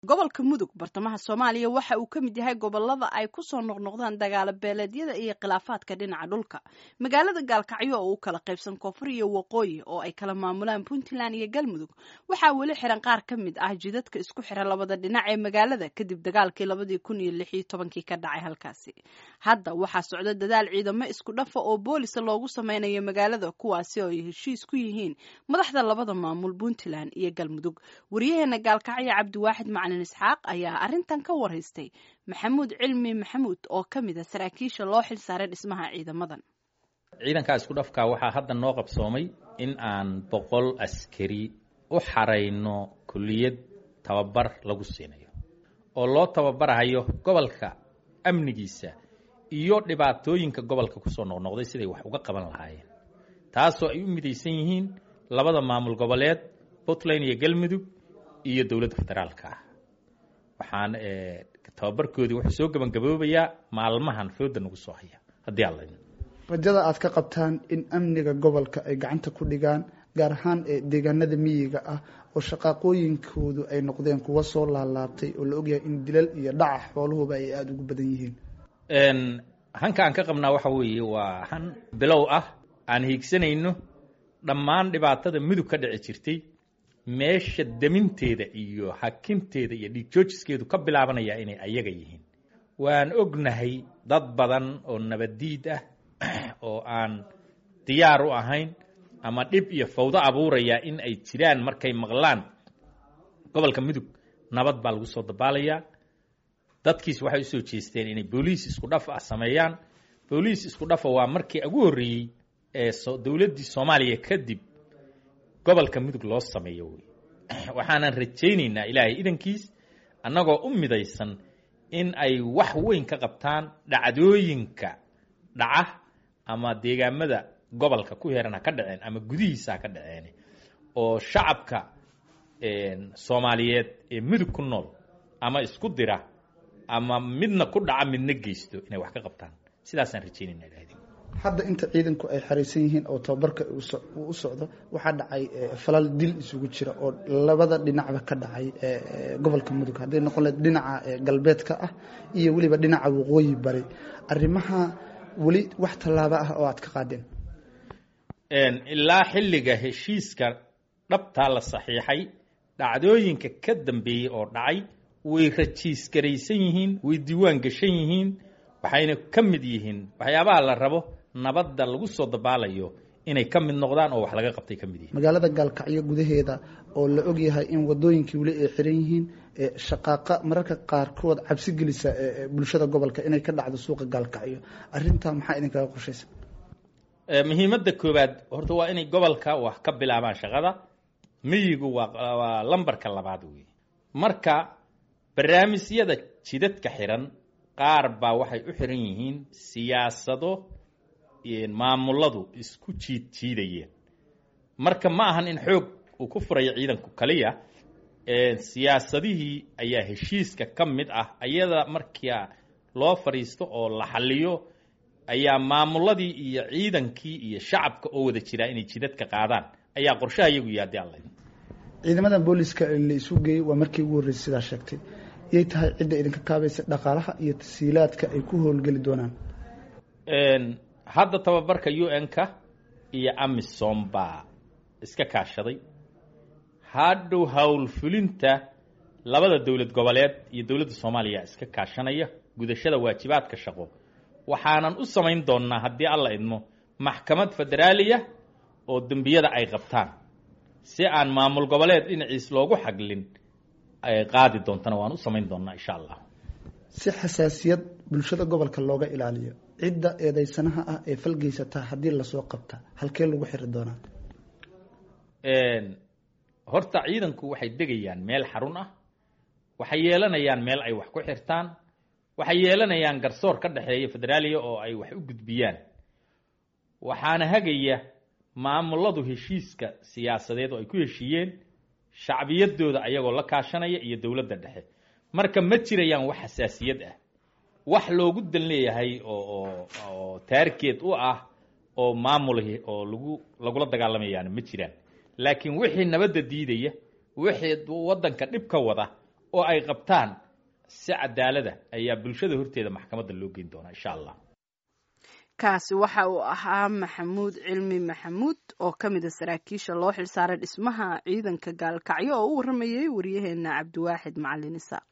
gobolka mudug bartamaha soomaaliya waxa uu ka mid yahay gobolada ay ku soo noqnoqdaan dagaalo beeleedyada iyo khilaafaadka dhinaca dhulka magaalada gaalkacyo oo u kala qaybsan koonfur iyo waqooyi oo ay kala maamulaan puntland iyo galmudug waxaa weli xiran qaar ka mid ah jidadka isku xira labada dhinac ee magaalada kadib dagaalkii labadii kun iyo lix iyo tobankii ka dhacay halkaasi hadda waxaa socda dadaal ciidamo isku dhafa oo boolisa loogu sameynayo magaalada kuwaasi oo ay heshiis ku yihiin madaxda labada maamul puntland iyo galmudug waryaheena gaalkacyo cabdiwaaxid macalin isxaaq ayaa arrintan ka warhaystay maxamuud cilmi maxamuud oo ka mid a saraakiisha loo xil saaray dhismaha ciidamadan ciidankaa isku dhafka waxaa hadda noo qabsoomay in aan boqol askari u xarayno kulliyad tababar lagu siinayo oo loo tababarahayo gobolka amnigiisa iyo dhibaatooyinka gobolka kusoo noqnoqday siday wax uga qaban lahaayeen taasoo ay u midaysan yihiin labada maamul goboleed puntland iyo galmudug iyo dowladda federaalka ah waxaan tababarkoodii wuxuu soo gabangaboobayaa maalmahan fooda nagu soo haya haddii alla rajada aad ka qabtaan in amniga gobolka ay gacanta ku dhigaan gaar ahaan deegaanada miyiga ah oo shaqaaqooyinkoodu ay noqdeen kuwa soo laalaabtay oo la ogyahay in dilal iyo dhaca xooluhuba ay aada ugu badan yihiin hanka aan ka qabnaa waxa weeye waa han bilow ah aan hiigsanayno dhammaan dhibaatada mudug ka dhici jirtay meesha deminteeda iyo hakinteeda iyo dhiigjoojiskeedu ka bilaabanaya inay ayaga yihiin waan ognahay dad badan oo nabaddiid ah oo aan diyaar u ahayn ama dhib iyo fawdo abuuraya in ay jiraan markay maqlaan gobolka mudug nabad baa lagu soo dabaalayaa dadkiis waxay usoo jeesteen inay booliis isku dhaf ah sameeyaan booliis isku dhafa waa markii ugu horreeyey ee dowladdii soomaaliya kadib gobolka mudug loo sameeyo wey waxaanan rajaynaynaa ilaahay idankiis annagoo u midaysan in ay wax weyn ka qabtaan dhacdooyinka dhaca ama deegaamada gobolka ku heeran ha ka dhaceen ama gudihiisa ha ka dhaceen oo shacabka soomaaliyeed ee mudug ku nool ama isku dira ama midna ku dhaca midna geysto inay wax ka qabtaan sidaasaan rajaynayna ilahay hadda inta ciidanku ay xariisan yihiin oo tababarka uu u socdo waxaa dhacay falal dil isugu jira oo labada dhinacba ka dhacay gobolka mudug hadday noqon lahed dhinaca galbeedka ah iyo weliba dhinaca waqooyi bari arrimaha weli wax tallaabo ah oo aad ka qaadeen ilaa xilliga heshiiska dhabtaa la saxiixay dhacdooyinka ka dambeeyey oo dhacay way rajiisgaraysan yihiin way diiwaan gashan yihiin waxayna ka mid yihiin waxyaabaha la rabo nabadda lagu soo dabaalayo inay ka mid noqdaan oo wax laga qabtay ka mid yihiin magaalada gaalkacyo gudaheeda oo la ogyahay in wadooyinkii weli ay xiran yihiin shaqaaqa mararka qaarkood cabsi gelisa bulshada gobolka inay ka dhacdo suuqa gaalkacyo arrintaa maxaa idinkaga qorshaysa muhiimadda koowaad horta waa inay gobolka wax ka bilaabaan shaqada miyigu waa waa lambarka labaad wey marka barnaamijyada jidadka xiran qaar baa waxay u xiran yihiin siyaasado maamuladu isku jiid jiidayeen marka ma ahan in xoog uu ku furayo ciidanku kaliya siyaasadihii ayaa heshiiska ka mid ah ayada markia loo fadhiisto oo la xaliyo ayaa maamuladii iyo ciidankii iyo shacabka oo wada jiraa inay jidadka qaadaan ayaa qorshaha iyagu yaadi alla ciidamada booliska la isu geeyey waa markii ugu horreysay sidaa sheegtay yay tahay cidda idinka kaabaysa dhaqaalaha iyo tasiilaadka ay ku howlgeli doonaan hadda tababarka u n-ka iyo amisom baa iska kaashaday hadhow howlfulinta labada dowlad goboleed iyo dowladda soomaaliya iska kaashanaya gudashada waajibaadka shaqo waxaanan u samayn doonnaa haddii alla idmo maxkamad federaaliya oo dembiyada ay qabtaan si aan maamul goboleed dhinaciis loogu xaglin qaadi doontana waan u samayn doonnaa insha allah si xasaasiyad bulshada gobolka looga ilaaliyo cidda eedeysanaha ah ee falgeysataa haddii lasoo qabta halkee lagu xiri doonaa horta ciidanku waxay degayaan meel xarun ah waxay yeelanayaan meel ay wax ku xirtaan waxay yeelanayaan garsoor ka dhexeeya federaaliya oo ay wax u gudbiyaan waxaana hagaya maamuladu heshiiska siyaasadeed oo ay ku heshiiyeen shacbiyadooda ayagoo la kaashanaya iyo dowladda dhexe marka ma jirayaan wax xasaasiyad ah wax loogu dan leeyahay oo oo taargeed u ah oo maamulahi oo lagu lagula dagaalamayaan ma jiraan laakiin wixii nabadda diidaya wixii waddanka dhib ka wada oo ay qabtaan si cadaalada ayaa bulshada horteeda maxkamadda loo geyn doonaa insha allah kaasi waxa uu ahaa maxamuud cilmi maxamuud oo ka mid a saraakiisha loo xilsaaray dhismaha ciidanka gaalkacyo oo u waramayay waryaheena cabdiwaaxid macalin isaaq